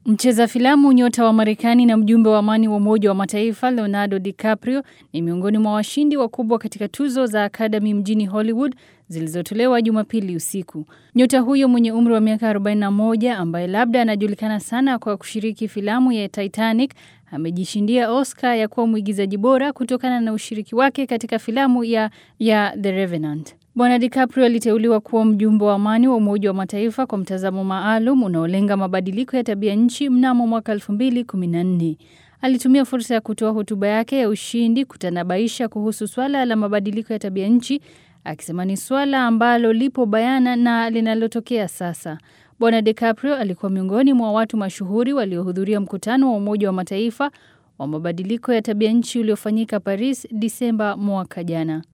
Mcheza filamu nyota wa Marekani na mjumbe wa amani wa Umoja wa Mataifa Leonardo DiCaprio ni miongoni mwa washindi wakubwa katika tuzo za Academy mjini Hollywood zilizotolewa Jumapili usiku. Nyota huyo mwenye umri wa miaka 41 ambaye labda anajulikana sana kwa kushiriki filamu ya Titanic amejishindia Oscar ya kuwa mwigizaji bora kutokana na ushiriki wake katika filamu ya, ya The Revenant. Bwana DiCaprio aliteuliwa kuwa mjumbe wa amani wa Umoja wa Mataifa kwa mtazamo maalum unaolenga mabadiliko ya tabia nchi mnamo mwaka 2014. Alitumia fursa ya kutoa hotuba yake ya ushindi kutanabaisha kuhusu swala la mabadiliko ya tabia nchi, akisema ni swala ambalo lipo bayana na linalotokea sasa. Bwana DiCaprio alikuwa miongoni mwa watu mashuhuri waliohudhuria mkutano wa Umoja wa Mataifa wa mabadiliko ya tabia nchi uliofanyika Paris Disemba mwaka jana.